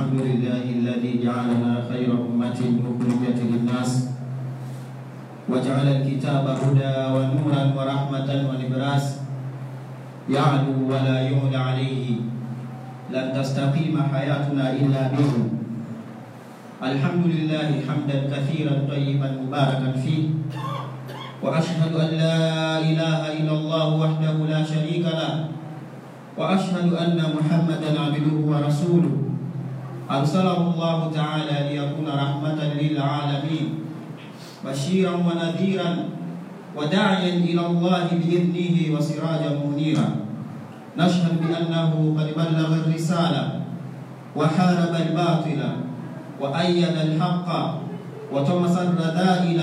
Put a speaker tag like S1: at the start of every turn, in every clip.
S1: الحمد لله الذي جعلنا خير أمة أخرجت للناس وجعل الكتاب هدى ونورا ورحمة ونبراس يعلو ولا يعلى عليه لن تستقيم حياتنا إلا به الحمد لله حمدا كثيرا طيبا مباركا فيه وأشهد أن لا إله إلا الله وحده لا شريك له وأشهد أن محمدا عبده ورسوله أرسله الله تعالى ليكون رحمة للعالمين بشيرا ونذيرا وداعيا إلى الله بإذنه وسراجا منيرا نشهد بأنه قد بلغ الرسالة وحارب الباطل وأيد الحق وطمس الرذائل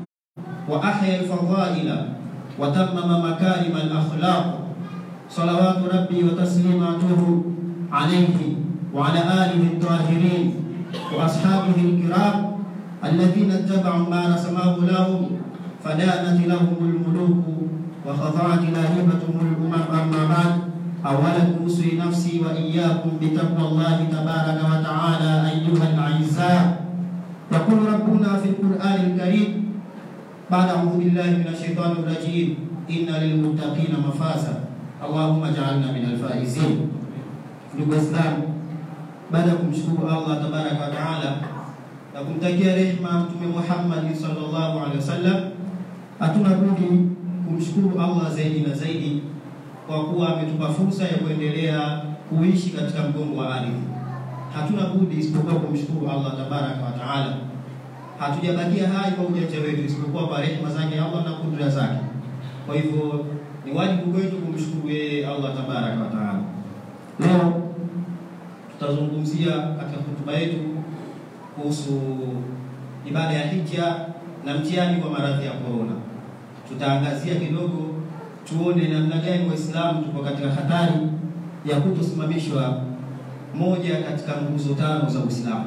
S1: وأحيا الفضائل وتمم مكارم الأخلاق صلوات ربي وتسليماته عليه وعلى آله الطاهرين وأصحابه الكرام الذين اتبعوا ما رسمه لهم فدانت لهم الملوك وخضعت لاهبتهم الأمم أما بعد أولا أوصي نفسي وإياكم بتقوى الله تبارك وتعالى أيها الأعزاء يقول ربنا في القرآن الكريم بعد أعوذ بالله من الشيطان الرجيم إن للمتقين مفازا اللهم اجعلنا من الفائزين ndugu Waislamu, baada ya kumshukuru Allah tabaraka wa taala na kumtakia rehma Mtume Muhammad sallallahu alaihi wasallam, hatuna budi kumshukuru Allah zaidi na zaidi kwa kuwa ametupa fursa ya kuendelea kuishi katika mgongo wa ardhi. Hatuna budi isipokuwa kumshukuru Allah tabaraka wa taala. Hatujabakia hai kwa ujanja wetu, isipokuwa kwa rehma zake Allah na kudra zake. Kwa hivyo ni wajibu kwetu kumshukuru yeye Allah tabaraka wa taala. Leo tutazungumzia katika hotuba yetu kuhusu ibada ya hija na mtihani kwa maradhi ya korona. Tutaangazia kidogo, tuone namna gani Waislamu tuko katika hatari ya kutosimamishwa moja katika nguzo tano za Uislamu.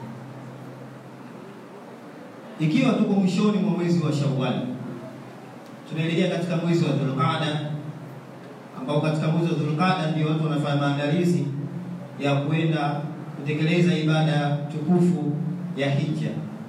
S1: Ikiwa tuko mwishoni mwa mwezi wa Shawwal, tunaelekea katika mwezi wa Dhulqaada, ambao katika mwezi wa Dhulqaada ndio watu wanafanya maandalizi ya kwenda kutekeleza ibada tukufu ya hija,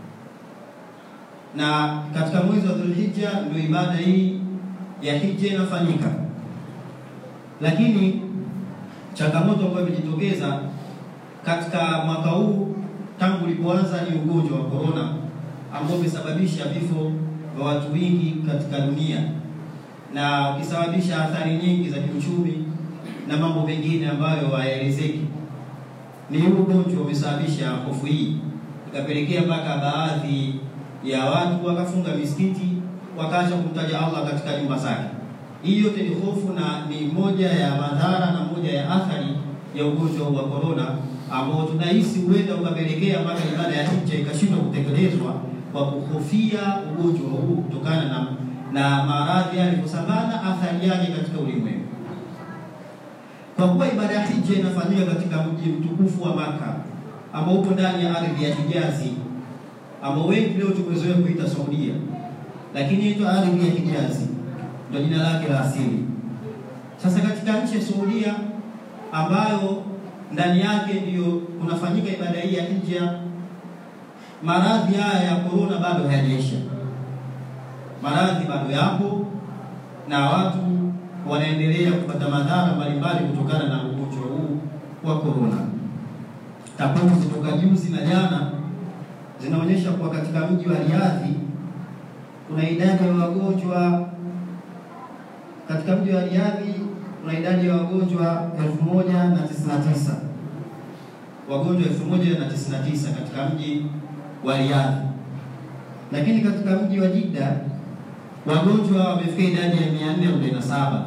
S1: na katika mwezi wa Dhulhijja ndio ibada hii ya hija inafanyika. Lakini changamoto ambayo imejitokeza katika mwaka huu tangu ulipoanza ni ugonjwa wa korona ambao umesababisha vifo vya watu wengi katika dunia na ukisababisha athari nyingi za kiuchumi na mambo mengine ambayo hayaelezeki. Ni huu ugonjwa umesababisha hofu hii, ikapelekea mpaka baadhi ya watu wakafunga misikiti, wakaacha kumtaja Allah katika nyumba zake. Hii yote ni hofu na ni moja ya madhara na moja ya athari ya ugonjwa wa korona ambao tunahisi huenda ukapelekea mpaka ibada ya hija ikashindwa kutekelezwa kwa kuhofia ugonjwa huu kutokana na, na maradhi yalivyosambana athari yake katika ulimwengu. Kwa kuwa ibada ya hija inafanyika katika mji mtukufu wa Maka ambao upo ndani ya ardhi ya Hijazi ambao wengi leo tumezoea kuita Saudia, lakini inaitwa ardhi ya Hijazi, ndio jina lake la asili. Sasa katika nchi ya Saudia ambayo ndani yake ndiyo kunafanyika ibada hii ya hija, maradhi haya ya korona bado hayajaisha. Maradhi bado yapo na watu wanaendelea kupata madhara mbalimbali kutokana na ugonjwa huu wa korona. Takwimu kutoka juzi na jana zinaonyesha kuwa katika mji wa Riadhi kuna idadi ya wagonjwa katika mji wa Riadhi kuna idadi ya wagonjwa elfu moja na tisini na tisa wagonjwa elfu moja na tisini na tisa katika mji wa Riadhi, lakini katika mji wa Jidda wagonjwa wamefika idadi ya mia nne arobaini na saba.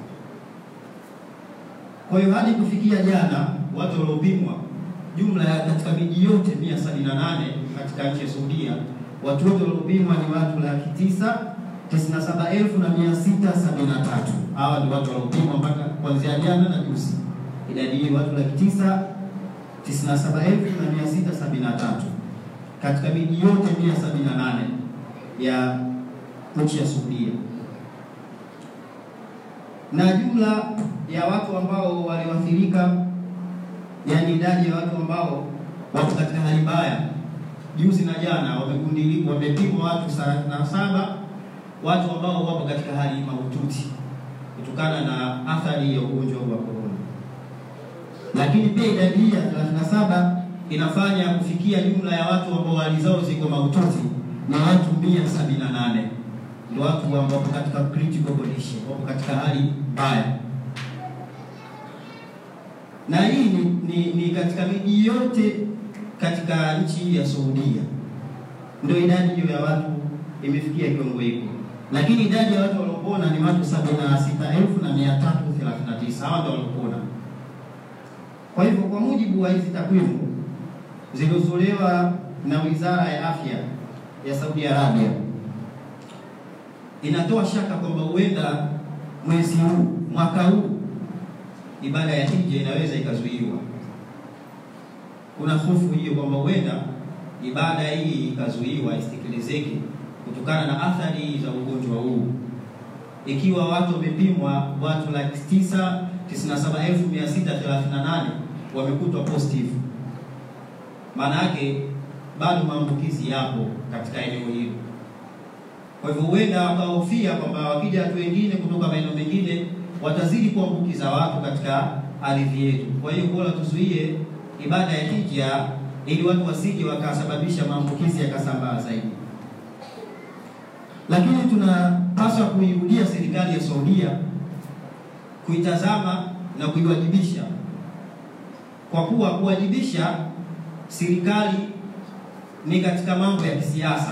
S1: Kwa hiyo hadi kufikia jana watu waliopimwa jumla ya katika miji yote mia sabini na nane katika nchi ya Saudia, watu wote waliopimwa ni watu laki tisa tisini na saba elfu na mia sita sabini na tatu. Hawa ni watu waliopimwa mpaka kuanzia jana na juzi, idadi hii watu laki tisa tisini na saba elfu na mia sita sabini na tatu katika miji yote mia sabini na nane ya nchi ya Saudia. na jumla ya watu ambao walioathirika, yani idadi ya watu ambao wako katika hali mbaya. Juzi na jana wamegundiliwa, wamepimwa watu thelathini na saba watu ambao wapo katika hali mahututi kutokana na athari ya ugonjwa wa korona, lakini pia idadi hii ya 37 inafanya kufikia jumla ya watu ambao hali zao ziko mahututi ni watu 178 ndio watu ambao wapo katika critical condition, wapo katika hali mbaya, na hii ni, ni, ni katika miji yote katika nchi ya Saudia, ndio idadi hiyo ya watu imefikia kiwango hiko lakini idadi ya watu waliopona ni watu 76339 hawa ndio waliopona. Kwa hivyo kwa mujibu wa hizi takwimu zilizotolewa na Wizara ya Afya ya Saudi Arabia, inatoa shaka kwamba huenda mwezi huu mwaka huu ibada ya hija inaweza ikazuiwa. Kuna hofu hiyo kwamba huenda ibada hii ikazuiwa isitekelezeke kutokana na athari za ugonjwa huu, ikiwa watu wamepimwa, watu laki tisa tisini na saba elfu mia sita thelathini na nane wamekutwa positive, maana yake bado maambukizi yapo katika eneo hilo. Kwa hivyo huenda wakahofia kwamba wakija watu wengine kutoka maeneo mengine watazidi kuambukiza watu katika ardhi yetu. Kwa hiyo bora tuzuie ibada ya hija ili watu wasije wakasababisha maambukizi yakasambaa zaidi lakini tunapaswa kuirudia serikali ya Saudia kuitazama na kuiwajibisha, kwa kuwa kuwajibisha serikali ni katika mambo ya kisiasa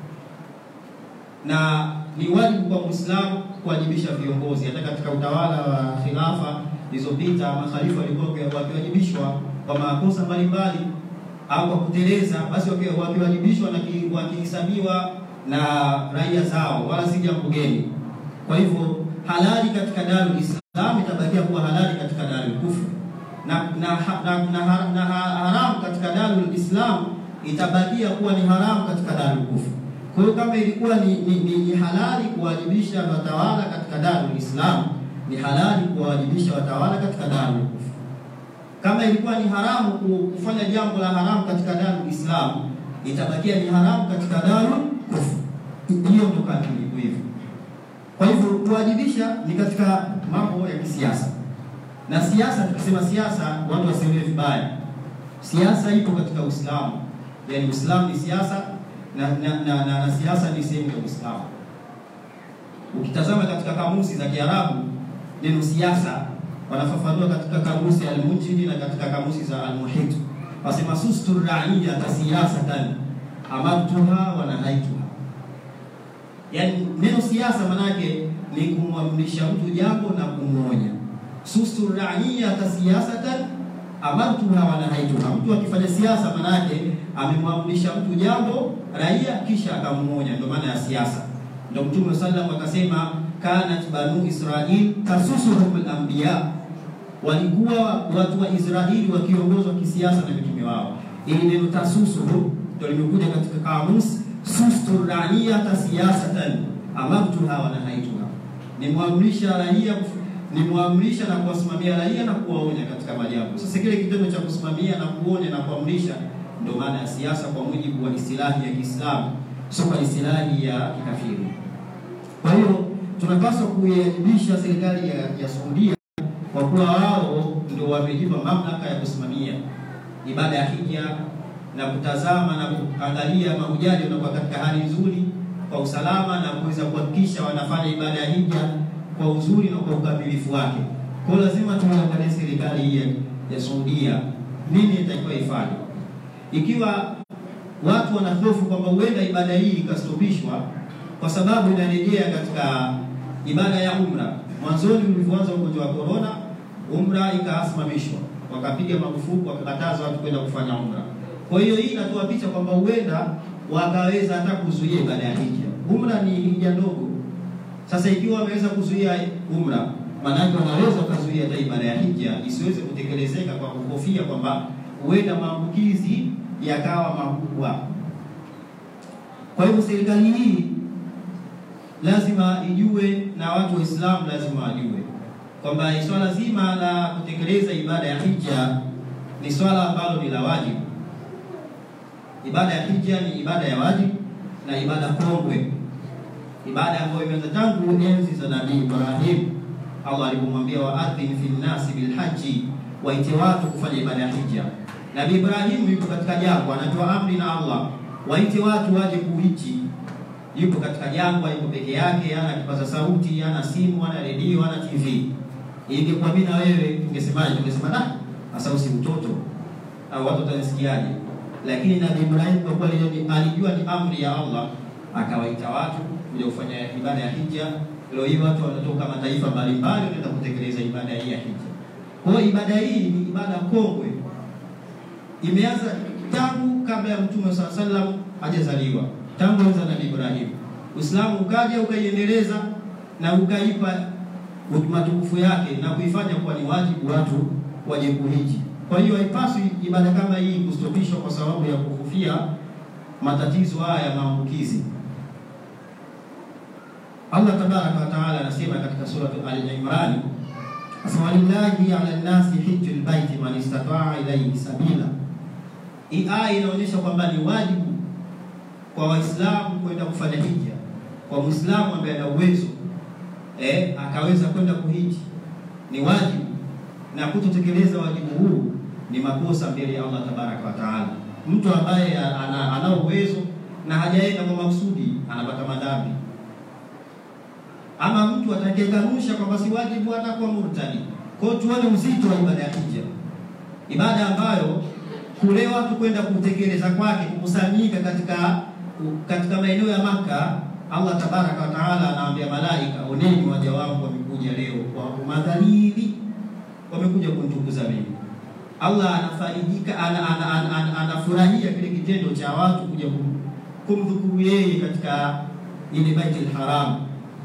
S1: na ni wajibu kwa Muislamu kuwajibisha viongozi. Hata katika utawala wa khilafa zilizopita, makhalifa walikuwa wakiwajibishwa kwa makosa mbalimbali au kwa kuteleza, basi wakiwajibishwa na wakihesabiwa na raia zao, wala si jambo geni. Kwa hivyo halali katika Darul Islam itabakia kuwa halali katika Darul Kufr na na, na, na, na haramu katika Darul Islam itabakia kuwa ni haramu katika Darul Kufr. Kwa hiyo kama ilikuwa ni, ni, ni, ni halali kuwajibisha watawala katika Darul Islam, ni halali kuwajibisha watawala katika Darul Kufr. Kama ilikuwa ni haramu kufanya jambo la haramu katika Darul Islam, itabakia ni haramu katika Darul Kufr. Hiyo ndio kanuni iko hivyo. Kwa hivyo kuwajibisha ni katika mambo ya kisiasa, na siasa, tukisema siasa watu wasielewe vibaya. Siasa ipo katika Uislamu, yaani Uislamu ni siasa na, na, na, na, na siasa ni sehemu ya Uislamu. Ukitazama katika kamusi za Kiarabu neno siasa wanafafanua katika kamusi al-Munjidi na katika kamusi za al-Muhit, wasema sustu raia kasiyasatan amartuha wa nahaituha. Yaani neno siasa manake ni kumwamrisha mtu jambo na kumwonya. Sustu raia kasiyasatan amartuha wa nahaituha. Mtu akifanya siasa manake amemwamrisha mtu jambo raia kisha akamwonya, ndio maana ya siasa. Ndio Mtume sallam akasema kanat banu Israil tasusuhum al-anbiya, walikuwa watu wa Israeli wakiongozwa kisiasa na mitume wao. Ili neno tasusuhum ndio limekuja katika kamus sustu raiyata siyasatan amartuha wa nahaituha, nimwamrisha raia nimwamrisha na kuwasimamia raia na kuwaonya katika majambo. Sasa kile kitendo cha kusimamia na kuonya na kuamrisha ndio maana ya siasa kwa mujibu wa istilahi ya Kiislamu, sio kwa istilahi ya kikafiri. Kwa hiyo tunapaswa kuiadibisha serikali ya, ya Saudia kwa kuwa wao ndio wamejipa mamlaka ya kusimamia ibada ya hija na kutazama na kuangalia mahujaji wanakuwa katika hali nzuri kwa usalama na kuweza kuhakikisha wanafanya ibada ya hija kwa uzuri na kwa ukamilifu wake. Kwa hiyo lazima tuangalie serikali hii ya Saudia nini itakiwa ifanye, ikiwa watu wanahofu kwamba huenda ibada hii ikastopishwa kwa sababu inarejea katika ibada ya umra. Mwanzoni ulivyoanza ugonjwa wa corona, umra ikasimamishwa, wakapiga marufuku, wakakataza watu kwenda kufanya umra. Kwa hiyo hii inatoa picha kwamba huenda wakaweza hata kuzuia ibada ya hija. Umra ni hija ndogo. Sasa ikiwa wameweza kuzuia umra, maanake wanaweza wakazuia hata ibada ya hija isiweze kutekelezeka kwa kuhofia kwamba huenda maambukizi yakawa makubwa. Kwa hivyo serikali hii lazima ijue na watu Waislamu lazima wajue kwamba swala zima la kutekeleza ibada ya hija ni swala ambalo ni la wajibu Ibada ya hija ni ibada ya wajibu na ibada kongwe, ibada ambayo imeanza tangu enzi za Nabii Ibrahim. Allah alipomwambia waadhin fi nnasi bilhaji, waite watu kufanya ibada ya hija. Nabii Ibrahim yuko katika jangwa, anatoa amri na Allah, waite watu waje kuhiji. Yuko katika jangwa, yuko peke yake, hana kipaza sauti, hana simu, hana redio, hana TV. Ingekuwa mimi na wewe tungesemaje? Tungesema da, sasa usi mtoto au watu watanisikiaje? Lakini Nabii Ibrahim kwa kuwa alijua ni amri ya Allah, akawaita watu kuja kufanya ibada ya hija. Leo hii watu wanatoka mataifa mbalimbali wanaenda kutekeleza ibada hii ya hija. Kwa hiyo ibada hii ni ibada kongwe, imeanza tangu kabla ya Mtume swalla sallam hajazaliwa, tangu enzi za Nabii Ibrahim. Uislamu ukaja ukaiendeleza na ukaipa matukufu yake na kuifanya kuwa ni wajibu watu waje kuhiji. Kwa hiyo haipaswi ibada kama hii kustopishwa kwa sababu ya kuhofia matatizo haya ya maambukizi. Allah tabaraka wa taala anasema katika suratu Al-Imran, asema walillahi ala nnasi hijjul baiti man istataa ilayhi sabila. Hii aya inaonyesha kwamba ni wajibu kwa Waislamu kwenda kufanya hija, kwa Muislamu ambaye ana uwezo eh, akaweza kwenda kuhiji, ni wajibu na kutotekeleza wajibu huu ni makosa mbele ya Allah tabaraka wa taala. Mtu ambaye ana, ana uwezo na hajaenda kwa makusudi anapata madhambi, ama mtu atakayekanusha kwamba si wajibu atakuwa murtadi. Kwa hiyo tuone uzito wa ibada ya hija, ibada ambayo kule watu kwenda kutekeleza kwake, kukusanyika katika katika maeneo ya Maka. Allah tabaraka wa taala anaambia malaika, oneni waja wangu wamekuja leo kwa madhalili wamekuja kunitukuza mimi. Allah anafarijika, anafurahia ana, ana, ana, ana kile kitendo cha watu kuja kumdhukuru yeye katika ile Baitul Haram.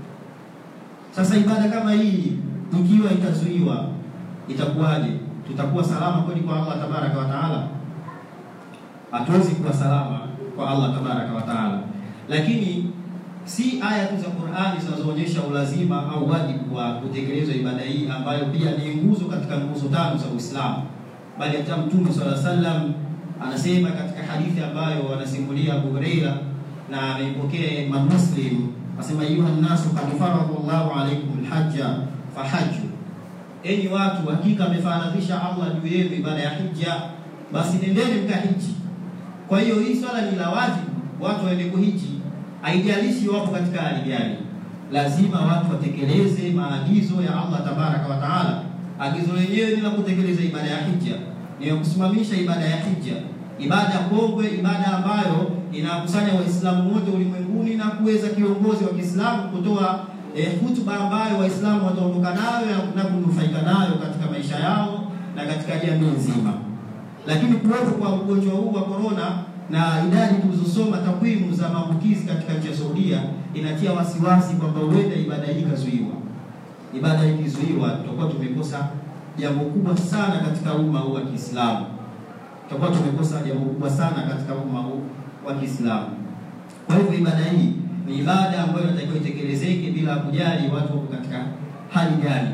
S1: Sasa ibada kama hii ikiwa itazuiwa itakuwaje? Tutakuwa salama kweli kwa Allah tabaraka wa taala? Hatuwezi kuwa salama kwa Allah tabaraka wa taala, lakini si aya tu za Qur'ani zinazoonyesha ulazima au wajibu wa kutekelezwa ibada hii ambayo pia ni nguzo katika nguzo tano za Uislamu, bali hata Mtume swalla sallam anasema katika hadithi ambayo anasimulia Abu Huraira na ameipokea Imam Muslim, asema ayuha nnasu qad farada Allahu alaykum alhajja fahajju, enyi watu, hakika amefaradhisha Allah juu yenu ibada ya hija, basi nendeni mkahiji. Kwa hiyo hii swala ni la wajibu, watu waende kuhiji haijalishi wapo katika hali gani, lazima watu watekeleze maagizo ya Allah tabaraka wa taala. Agizo lenyewe ni la kutekeleza ibada ya hija, ni ya kusimamisha ibada ya hija, ibada kongwe, ibada ambayo inakusanya Waislamu wote ulimwenguni na kuweza kiongozi wa Kiislamu kutoa eh, hutuba ambayo Waislamu wataondoka nayo na kunufaika nayo katika maisha yao na katika jamii nzima. Lakini kuwepo kwa ugonjwa huu wa corona na idadi tulizosoma takwimu za maambukizi katika nchi ya Saudia inatia wasiwasi kwamba huenda ibada hii ikazuiwa. Ibada hii ikizuiwa, tutakuwa tumekosa jambo kubwa sana katika umma huu wa Kiislamu, tutakuwa tumekosa jambo kubwa sana katika umma huu wa Kiislamu. Kwa hivyo ibada hii ni ibada ambayo inatakiwa itekelezeke bila kujali watu wako katika hali gani.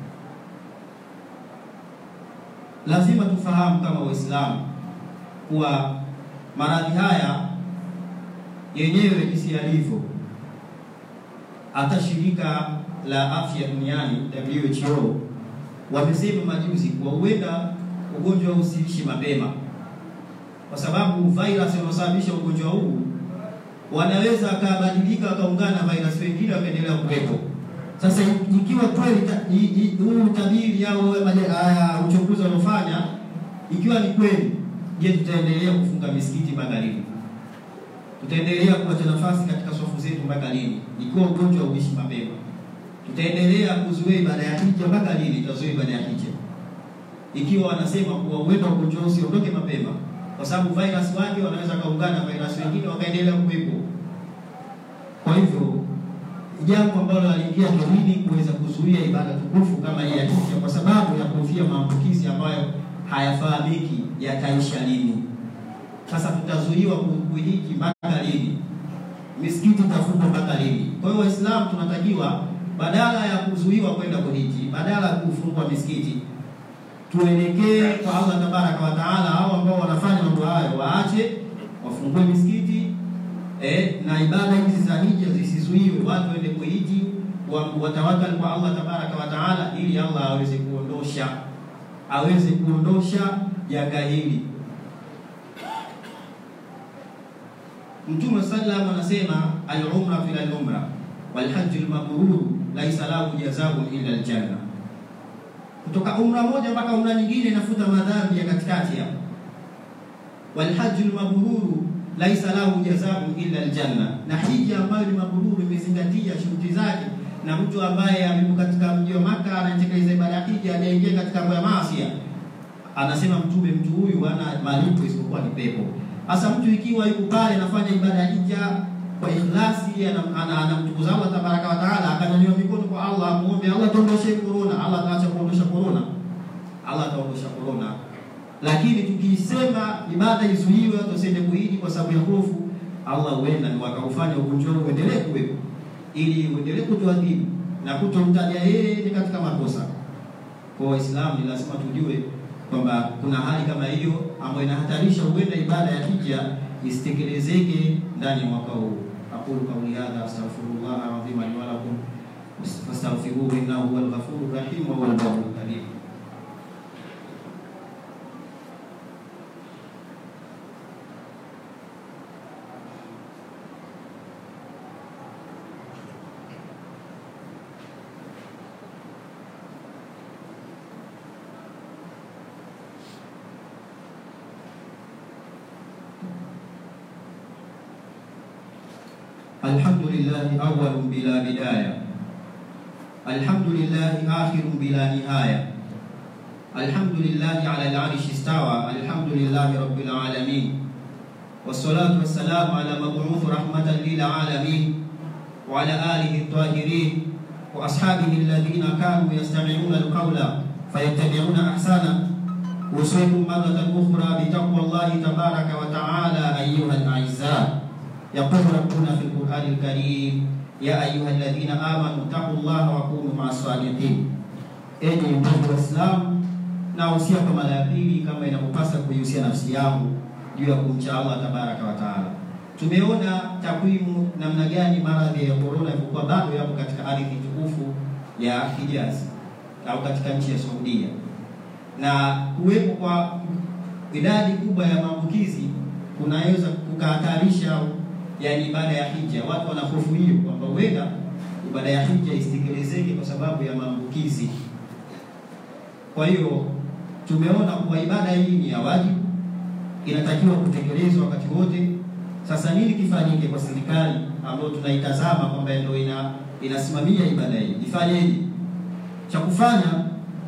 S1: Lazima tufahamu kama Waislamu kuwa maradhi haya yenyewe jinsi yalivyo, hata shirika la afya duniani WHO wamesema majuzi kuwa huenda ugonjwa huu usiishi mapema, kwa sababu virus inayosababisha ugonjwa huu wanaweza wakabadilika wakaungana na virus wengine wakaendelea kuwepo. Sasa ikiwa kweli huu utabiri au uchunguzi wanaofanya ikiwa ni kweli Je, tutaendelea kufunga misikiti mpaka lini? Tutaendelea kuacha nafasi katika swafu zetu mpaka lini? Ikiwa ugonjwa uishi mapema, tutaendelea kuzuia ibada ya hija mpaka lini? Tutazuia ibada ya hija ikiwa wanasema kuwa uwepo ugonjwa usiondoke mapema, kwa sababu virus wake wanaweza kaungana na virus wengine wakaendelea kuwepo. Kwa hivyo jambo ambalo aliingia akilini kuweza kuzuia ibada tukufu kama hii ya hija, kwa sababu ya kuhofia maambukizi ambayo hayafahamiki yataisha lini. Sasa tutazuiwa kuhiji mpaka lini? Misikiti itafungwa mpaka lini? Kwa hiyo Waislamu tunatakiwa badala ya kuzuiwa kwenda kuhiji, badala ya kufungwa misikiti, tuelekee kwa Allah tabaraka wa taala. Hao ambao wanafanya mambo hayo waache, wafungue misikiti eh, na ibada hizi za hija zisizuiwe, watu waende kuhiji, watawakal kwa Allah tabaraka wa taala, ili Allah aweze kuondosha aweze kuondosha janga hili. Mtume sallam anasema al-umra fil al-umra wal hajj al-mabrur laysa lahu jazaa'un illa al-janna. Kutoka umra moja mpaka umra nyingine inafuta madhambi ya katikati hapo. Wal hajj al-mabrur laysa lahu jazaa'un illa al-janna, na hija ambayo ni mabrur imezingatia shuruti zake, na mtu ambaye amepo katika mji wa Maka anatekeleza ibada ya hija hajaingia katika mambo ya maasi, anasema Mtume, mtu huyu hana malipo isipokuwa ni pepo. Hasa mtu ikiwa yuko pale anafanya ibada ya hija kwa ikhlasi, anamtukuza Allah tabaraka wa taala, akanyanyua mikono kwa Allah, amuombe Allah tuondoshe corona. Allah ataacha kuondosha corona, Allah ataondosha corona. Lakini tukisema ibada izuiwe, watu wasiende kuhiji kwa sababu ya hofu, Allah huenda ni wakaufanya ugonjwa huu uendelee kuwepo, ili uendelee kutuadhibu na kutomtaja yeye ni katika makosa. Kwa Waislamu ni lazima tujue kwamba kuna hali kama hiyo ambayo inahatarisha huenda ibada ya hija isitekelezeke ndani ya mwaka huu. aqulu qawli hadha astaghfirullah alazim li wa lakum fastaghfiruhu innahu huwal ghafurur rahim wa huwal barrul karim. الحمد لله أول بلا بداية الحمد لله آخر بلا نهاية الحمد لله على العرش استوى الحمد لله رب العالمين والصلاة والسلام على مبعوث رحمة للعالمين وعلى آله الطاهرين وأصحابه الذين كانوا يستمعون القول فيتبعون أحسنه أوصيكم مرة أخرى بتقوى الله تبارك وتعالى أيها الأعزاء يقول ربنا في القرآن الكريم يا أيها الذين آمنوا اتقوا الله وكونوا مع الصادقين enyi ndugu Waislamu, nahusia kwa mara ya pili kama inavyopasa kuihusia nafsi yangu juu ya kumcha Allah tabaraka wa taala. Tumeona takwimu namna gani maradhi ya korona yalikuwa bado yapo katika ardhi tukufu ya Hijaz au katika nchi ya Saudia, na kuwepo kwa idadi kubwa ya maambukizi kunaweza kukahatarisha yani ibada ya hija. Watu wana hofu hiyo kwamba huenda ibada ya hija isitekelezeke kwa sababu ya maambukizi. Kwa hiyo tumeona kuwa ibada hii ni ya wajibu, inatakiwa kutekelezwa wakati wote. Sasa nini kifanyike kwa serikali ambayo tunaitazama kwamba ndio ina inasimamia ibada hii, ifanyeje? Cha kufanya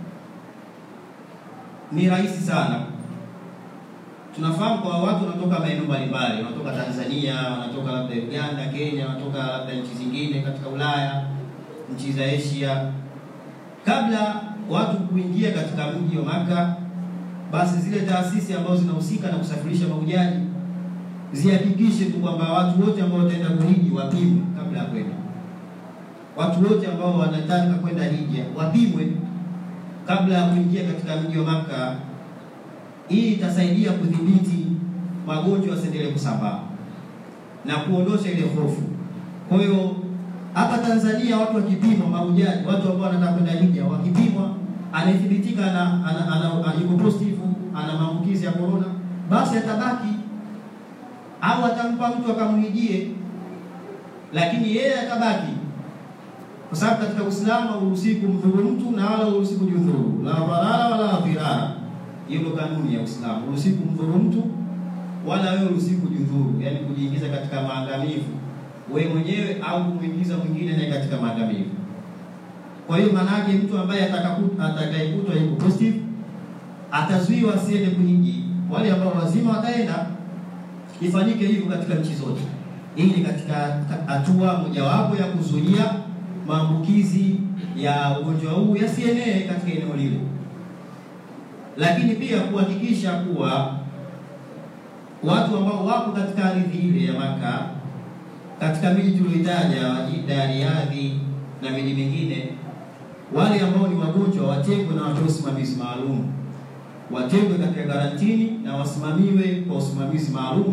S1: ni rahisi sana. Tunafahamu kwa watu wanatoka maeneo mbalimbali, wanatoka Tanzania, wanatoka labda Uganda, Kenya, wanatoka labda nchi zingine katika Ulaya, nchi za Asia. Kabla watu kuingia katika mji wa Maka, basi zile taasisi ambazo zinahusika na kusafirisha mahujaji zihakikishe tu kwamba watu wote ambao wataenda kuhiji wapimwe kabla ya kwenda. Watu wote ambao wanataka kwenda hija wapimwe kabla ya kuingia katika mji wa Maka. Hii itasaidia kudhibiti magonjwa yasiendelee kusambaa na kuondosha ile hofu. Kwa hiyo hapa Tanzania watu wakipimwa, mahujaji, watu ambao wanataka kwenda hija wakipimwa, anathibitika ana, ana, ana, ana, yuko positive, ana maambukizi ya corona, basi atabaki au atampa mtu akamwijie, lakini yeye atabaki, kwa sababu katika Uislamu hauruhusi kumdhuru mtu na wala hauruhusi kujidhuru, la dharara wala dhirara. Hiyo ndio kanuni ya Uislamu, hauruhusi kumdhuru mtu wala wewe hauruhusi kujidhuru, yani kujiingiza katika maangamivu wewe mwenyewe au kumwingiza mwingine naye katika maangamivu. Kwa hiyo maana yake mtu ambaye atakayekutwa yuko positive atazuiwa asiende kuhiji. Wale ambao wazima wataenda ifanyike hivyo katika nchi zote. Hii ni katika hatua mojawapo ya kuzuia maambukizi ya ugonjwa huu yasienee katika eneo lile, lakini pia kuhakikisha kuwa watu ambao wako katika ardhi ile ya Maka, katika miji tulioitaja Jida, Riyadhi na miji mingine, wale ambao ni wagonjwa watengwe na watoe usimamizi maalum watengwe katika karantini na wasimamiwe kwa usimamizi maalum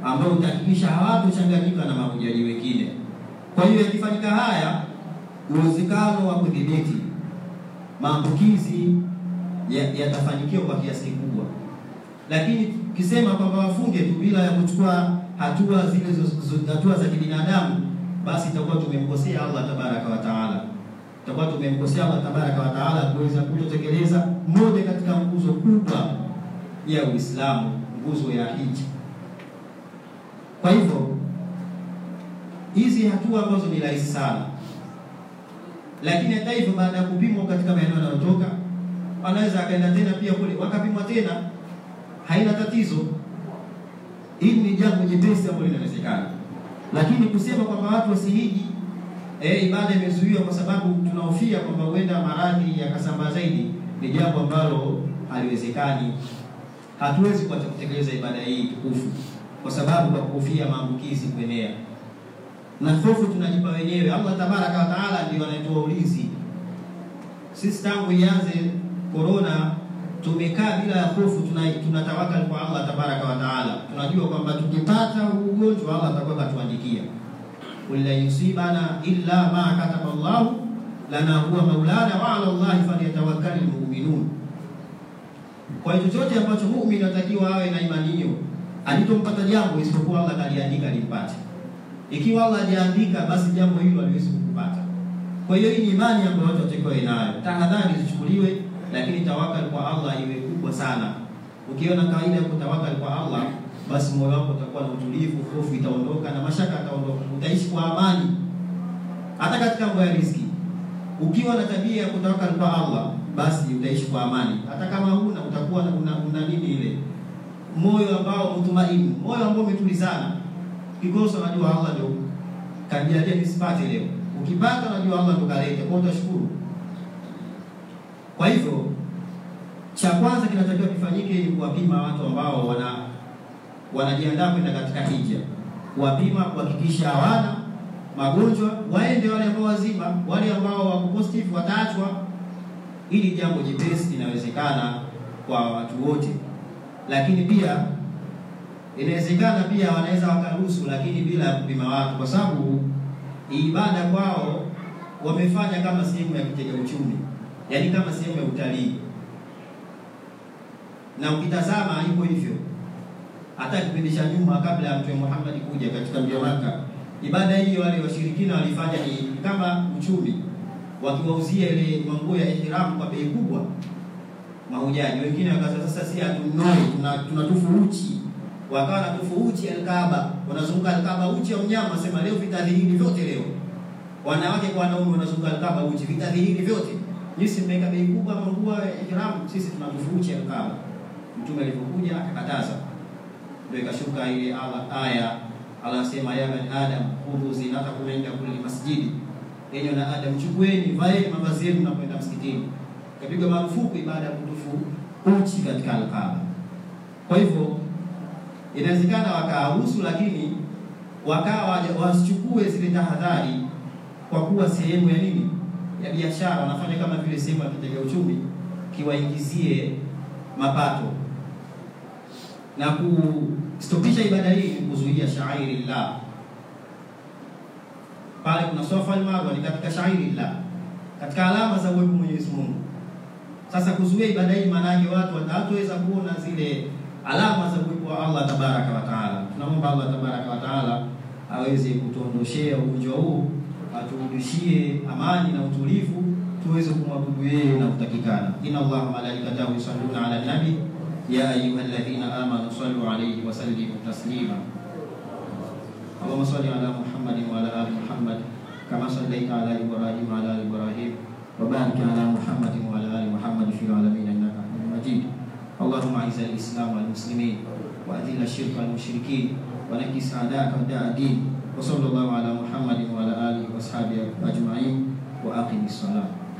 S1: ambayo utahakikisha hawatochanganyika na mahujaji wengine. Kwa hiyo yakifanyika haya, uwezekano wa kudhibiti maambukizi yatafanikiwa ya kwa kiasi kikubwa, lakini tukisema kwamba wafunge tu bila ya kuchukua hatua zile hatua za kibinadamu, basi itakuwa tumemkosea Allah tabaraka wa taala, itakuwa tumemkosea Allah tabaraka wa taala kuweza kutotekeleza moja katika nguzo kubwa ya Uislamu, nguzo ya hija. Kwa hivyo hizi hatua ambazo ni rahisi sana, lakini hata hivyo, baada ya kupimwa katika maeneo yanayotoka, wanaweza akaenda tena pia kule wakapimwa tena, haina tatizo. Hili ni jambo jepesi ambalo linawezekana, lakini kusema kwamba watu wasihiji, eh, ibada imezuiwa kwa sababu tunahofia kwamba huenda maradhi yakasambaa zaidi, ni jambo ambalo haliwezekani. Hatuwezi kuacha kutekeleza ibada hii tukufu kwa sababu kwa kuhofia maambukizi kuenea, na hofu tunajipa wenyewe. Allah tabaraka wa taala ndio anayetoa ulinzi. Sisi tangu ianze korona tumekaa bila ya hofu, tunatawakal kwa Allah tabaraka wa taala. Tunajua kwamba tukipata ugonjwa Allah atakuwa katuandikia, qul la yusibana illa ma kataba Allahu lana huwa maulana wa ala Allahi falyatawakkalul mu'minun. Kwa hiyo chochote ambacho muumini anatakiwa awe na imani hiyo, alitompata jambo isipokuwa Allah kaliandika limpate. Ikiwa Allah hajaandika, basi jambo hilo haliwezi kukupata. Kwa hiyo hii ni imani ambayo watu watakiwa nayo, tahadhari zichukuliwe lakini tawakal kwa Allah iwe kubwa sana. Ukiona kawaida ya kutawakal kwa Allah, basi moyo wako utakuwa na utulivu, hofu itaondoka na mashaka yataondoka, utaishi kwa amani hata katika mambo ya riziki. Ukiwa na tabia ya kutawakal kwa Allah, basi utaishi kwa amani. Hata kama huna utakuwa una, una nini ile moyo ambao mtumaini, moyo ambao umetulizana. Kikosa unajua Allah ndio kajalia nisipate leo, ukipata unajua Allah ndio kaleta, kwa utashukuru. Kwa hivyo cha kwanza kinatakiwa kifanyike ni kuwapima watu ambao wana wanajiandaa kwenda katika hija, kuwapima kuhakikisha hawana magonjwa, waende. Wale ambao wazima, wale ambao wako positive wataachwa. Hili jambo jepesi linawezekana kwa watu wote, lakini pia inawezekana pia wanaweza wakaruhusu, lakini bila ya kupima watu, kwa sababu ibada kwao wamefanya kama sehemu ya kitega uchumi yaani kama sehemu ya utalii, na ukitazama iko hivyo. Hata kipindi cha nyuma, kabla ya Mtume Muhammad kuja katika mji wa Makka, ibada hii wale washirikina walifanya ni kama uchumi, wakiwauzia ile manguo ya ihram kwa bei kubwa mahujaji. Wengine wakasema sasa, si hatunoi, tunatufu tuna uchi, wakawa natufu uchi Alkaaba, wanazunguka Alkaaba uchi wa mnyama, sema leo vitadhihiri vyote, leo wanawake kwa wanaume wanazunguka Alkaaba uchi, vitadhihiri vyote Nyinyi mmeweka bei kubwa manguo ya ihram, sisi tunatufuchi Alkaaba. Mtume alipokuja akakataza, ndio ikashuka ile aya Allah anasema, ya bani adam khudhu zinatakum inda kulli masjidi, enyi na Adam, chukueni vaeni mavazi yenu mnapoenda msikitini. Kapigwa marufuku ibada ya kutufu uchi katika Alkaaba. Kwa hivyo inawezekana wakaruhusu, lakini wakawa wasichukue zile tahadhari, kwa kuwa sehemu ya nini ya biashara wanafanya kama vile sehemu ya kitega uchumi kiwaingizie mapato. Na kustopisha ibada hii ni kuzuia shairi llah. Pale kuna Safa al-Marwa ni katika shairi llah, katika alama za uwepo Mwenyezi Mungu. Sasa kuzuia ibada hii, maana yake watu wataweza kuona zile alama za uwepo wa Allah tabaraka wa taala. Tunamwomba Allah tabaraka wa taala aweze kutuondoshea ugonjwa huu aturudishie amani na utulivu, tuweze kumwabudu yeye na kutakikana. inna Allaha malaikatahu yusalluna ala nabi ya ayuha alladhina amanu sallu alayhi wa sallimu taslima. Allahumma salli ala Muhammadin wa ala ali Muhammad kama sallaita ala Ibrahim wa ala ali Ibrahim wa barik ala Muhammadin wa ala ali Muhammad fil alamin innaka Hamidum Majid. Allahumma a'izz al-islam wal muslimin wa adhil ash-shirka wal mushrikin wa nakis a'da'aka a'da' ad-din wa sallallahu ala Muhammadin wa ala alihi wa ashabihi ajma'in wa aqimi salat